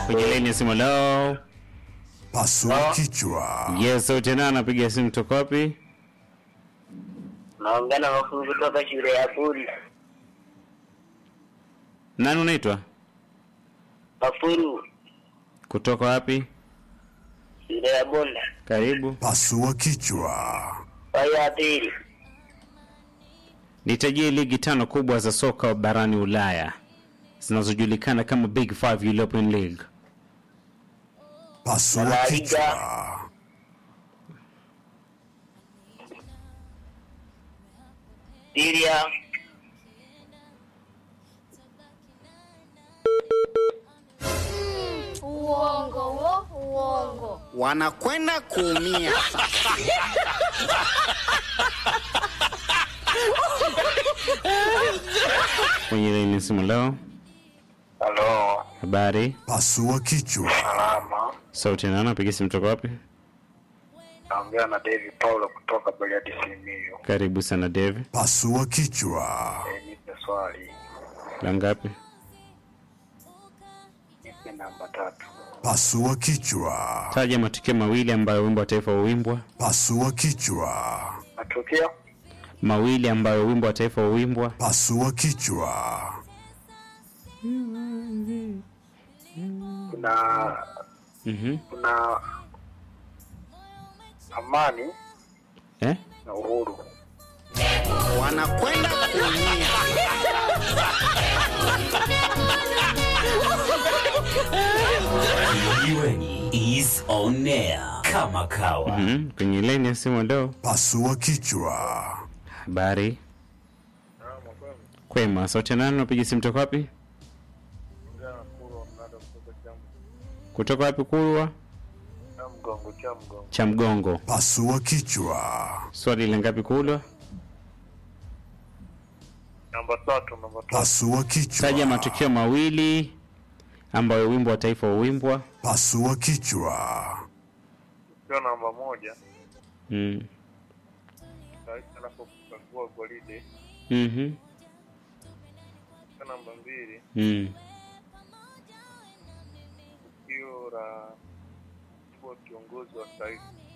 kwenye laini ya simu lao. Pasua kichwa. Yes, sauti nani anapiga simu toka wapi? naongea na mafungu kutoka shule ya Buri. Nani unaitwa? Mafuru Kutoka wapi? shule ya Bunda. Karibu. Pasua kichwa. Swali ya pili, Nitajie ligi tano kubwa za soka barani Ulaya zinazojulikana kama Big Five European League. Pasua La Liga. kichwa. Syria, Uongo wo, uongo. wanakwenda kuumia. Kwenye laini ya simu lao. halo, Habari. Pasua kichwa. salama. Sauti nani anapiga simu toka wapi? Naongea na David Paulo kutoka Bariadi Simiyu. Karibu sana Dave. Pasua kichwa. E, nipe swali, La ngapi? nipe namba tatu. Pasua kichwa. Taja matukio mawili ambayo wimbo wa taifa huimbwa. Pasua kichwa. Matukio Mawili ambayo wimbo wa taifa huimbwa. Pasua kichwa. kuna Mhm. kuna amani Eh? na uhuru. wanakwenda kuumia. Kijiweni is on air kama kawa. Mhm. Kwenye laini ya simu leo. Pasua kichwa. Habari. Kwema. Sauti nani anapiga simu toka wapi? Kutoka wapi Kulwa? Mgongo cha mgongo. Cha mgongo. Pasua kichwa. Swali la ngapi Kulwa? Namba tatu, namba tatu. Pasua kichwa. Taja matukio mawili ambayo wimbo wa taifa huimbwa. Pasua kichwa. Tukio namba moja, Mm. rais anapofungua gwaride. Mhm. Tukio namba mbili, Mm. tukio la kuwa kiongozi wa taifa.